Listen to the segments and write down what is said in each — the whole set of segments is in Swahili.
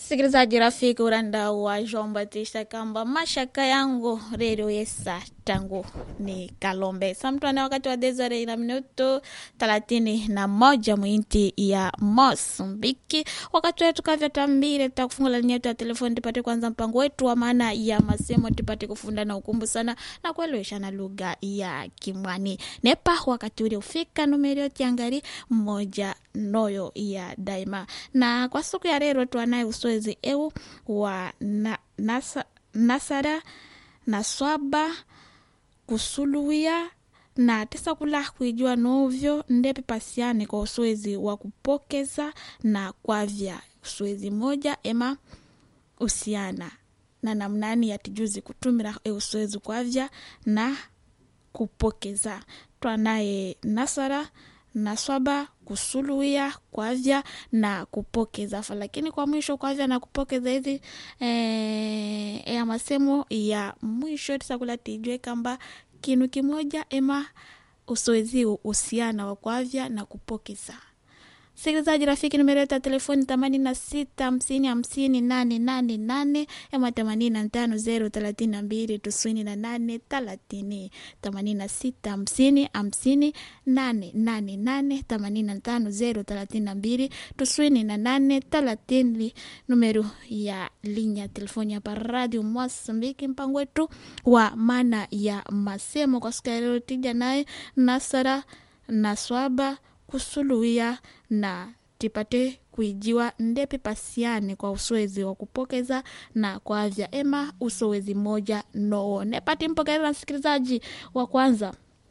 Msikilizaji rafiki uranda wa Jean Batista kamba mashaka yangu redio yesa tangu ni Kalombe samtwana wakati wa desare na minuto thelathini na moja mwinti ya Mosambiki. Wakati wetu kavya tambire takufungula linia yetu ya telefoni tupate kwanza mpango wetu wa maana ya masemo tupate kufunda na ukumbu sana na kuelewesha na lugha ya Kimwani nepa wakati ule ufika numerio tiangari moja noyo ya daima na kwa siku ya leo twanaye uswezi eu wa na, nasa, nasara na swaba kusuluia na tisa kula kuijua novyo ndepe pasiane kwa uswezi wa kupokeza na kwavya uswezi moja ema usiana na namnani yatijuzi kutumira euswezi kwavya na kupokeza twanaye nasara na swaba kusuluia kwavya na kupokeza fa lakini kwa mwisho kwavya na kupokeza hizi eh, ya masemo ya mwisho tisakula tijwe kamba kinu kimoja ema usowezi usiana wa kwavya na kupokeza sikilizaji rafiki nimeleta telefoni themanini na sita hamsini hamsini nane nane nane ama themanini na tano zero thelathini na mbili tisini na nane thelathini themanini na sita hamsini hamsini nane nane nane themanini na tano zero thelathini na mbili tisini na nane thelathini numero ya linya telefoni hapa radio Mosambiki mpango wetu wa maana ya masemo kwa siku ya leo tija naye Nasara na Swaba kusuluia na tipate kuijiwa ndepe pasiane kwa uswezi wa kupokeza na kwa avya ema usowezi moja noo nepati mpokeleza msikilizaji wa kwanza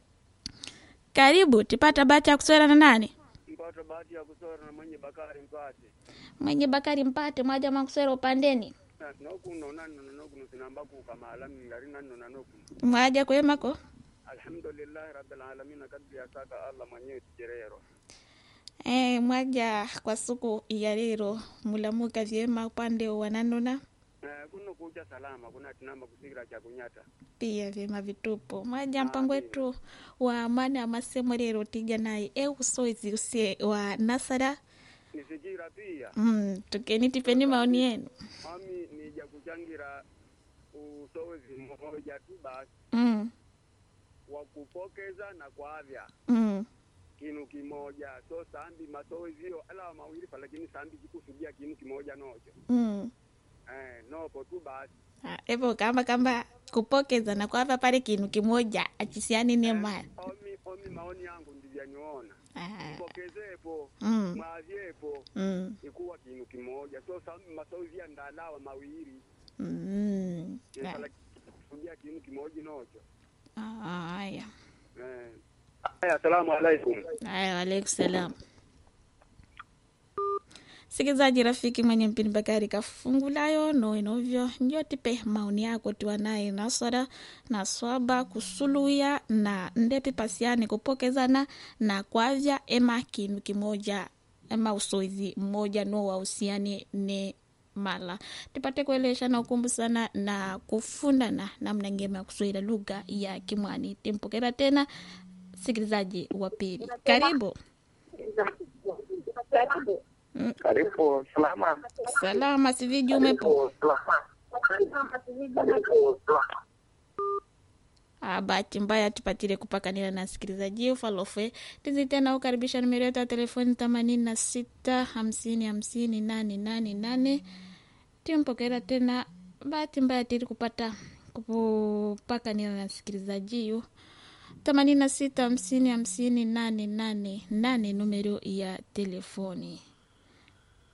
karibu tipata bahati ya kuswera na nani mpata bahati ya kusora na mwenye Bakari Mpate mwenye bakari mpate mwaja makuswera upandeni Na- nokuno nanono nokuno sinambaku kamala ngari nanono nokuno mwaja kwemako alhamdulillahi rabbil alamin kadri asaka Allah mwenyewe tijerero e, mwaja kwa siku ya lero mulamuka vyema upande wa nanona Eh, kuno kuja salama kuna tinamba kusikira cha kunyata pia vyema vitupo mwaja mpango wetu wa amani ya masemo lero tija naye e usoezi usie wa nasara nisikira pia mm, tukeni tipeni maoni yenu mami nija kuchangira usowezi mmoja tu basi mm, wa kupokeza na kwavya mm. kinu kimoja so sambi masowezi hiyo ala mawili pa lakini sambi jikusudia kinu kimoja nocho Mm. eh, nopo tu basi Ah, evo kamba kamba kupokeza na kwava pale kinu kimoja achisiani ne mali omi omi maoni yangu ndivyaniona Ah, pokezepo mm, mwavyepo mm, ikuwa kinu kimoja so sambi masowezi ya ndalawa mawili mm. Yes, kusudia kinu kimoja nocho Ah, haya eh. Haya, asalamu alaikum. haya waalaikum salam sikilizaji rafiki mwenye mpini bakari kafungulayo no inovyo njo tipe maoni yako tiwa naye nasara na swaba kusuluya na ndepi pasiani kupokezana na kwavya ema kinu kimoja ema usoizi mmoja no wahusiani ne mala tipate kuelesha na ukumbu sana na kufundana namna ngema ya kuswahili lugha ya kimwani timpokera tena sikilizaji wa pili karibu Karibu salama. salama siviji umepo Ah, bahati mbaya tupatile kupakanila na sikilizaji ufalofe tizi tena ukaribisha numero yetu ya telefoni themanini na sita hamsini hamsini nane nane nane timpokera tena bahati mbaya tili kupata kupakanila na sikilizaji yu themanini na sita hamsini hamsini nane nane nane numero ya telefoni